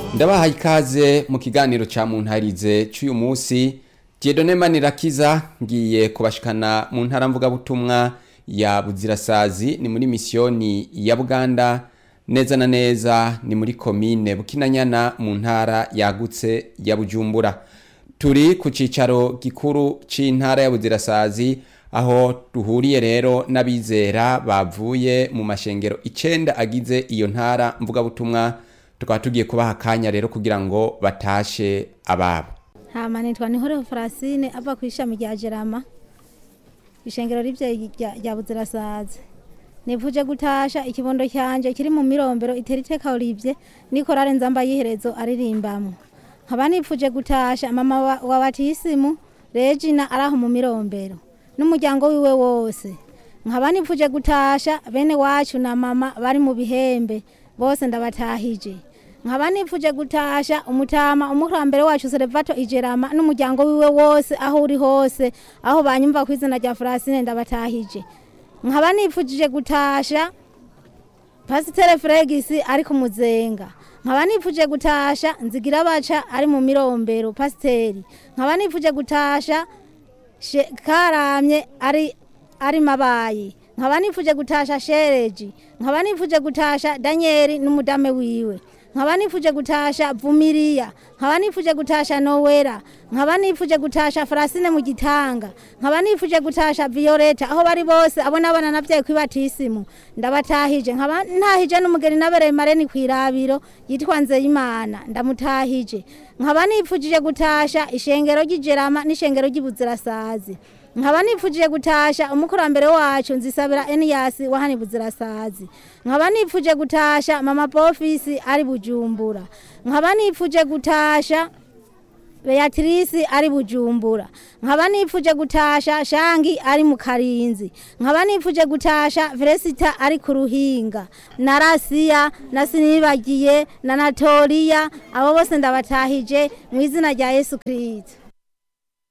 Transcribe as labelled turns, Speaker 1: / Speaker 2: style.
Speaker 1: ndabahaye ikaze mu kiganiro ca muntarize c'uyu musi Dieudonne Manirakiza ngiye kubashikana mu ntara mvugabutumwa ya Buzirasazi ni muri misiyoni ya Buganda neza na neza ni muri komine Bukinanyana mu ntara yagutse ya Bujumbura turi ku cicaro gikuru c'intara ya Buzirasazi aho duhuriye rero n'abizera bavuye mu mashengero icenda agize iyo ntara mvugabutumwa tukaba tugiye kubaha akanya rero kugira ngo batashe ababo
Speaker 2: hama nitwa nihore Francine ava ku ishami rya Jerama ishengero rivye rya Buzirasazi nivuje gutasha ikibondo cyanje kiri mu mirombero itera iteka Olivier nikorare nzamba yiherezo aririmbamwe nkaba nipfuje gutasha mama wa, wa batisimu Regina araho mu mirombero n'umuryango wiwe wose nkaba nipfuje gutasha bene wacu na mama bari mu bihembe bose ndabatahije nkaba nipfuje gutasha umutama umukurambere wacu Serevato Ijerama n'umuryango wiwe wose aho uri hose aho banyumva ku izina rya Francine ndabatahije nkaba nipfujije gutasha Pasiteri Fregis ari ku muzenga nkaba nipfuje gutasha nzigira baca ari mu mirombero pasiteri nkaba nipfuje gutasha karamye ari ari mabayi nkaba nipfuje gutasha shereji nkaba nipfuje gutasha Daniel n'umudame wiwe nkaba nipfuje gutasha Vumiriya nkaba nipfuje gutasha Nowera nkaba nipfuje gutasha Francine mu gitanga nkaba nipfuje gutasha Violeta aho bari bose abo nabana navyaye kwibatisimu ndabatahije nkaba ntahije n'umugeni nabereye mareni kwirabiro yitwa Nzeyimana ndamutahije nkaba nipfujije gutasha ishengero ry'Ijerama n'ishengero ry'Ibuzirasazi nkaba nipfuje gutasha umukurambere wacu nzisabira Enias wahani Buzirasazi nkaba nipfuje gutasha mama Pofisi ari Bujumbura nkaba nipfuje gutasha Beatrice ari Bujumbura nkaba nipfuje gutasha Shangi ari mu Karinzi nkaba nipfuje gutasha Felicita ari ku Ruhinga na Rasiya na Sinibagiye na Natolia abo bose ndabatahije mu izina rya Yesu Kristo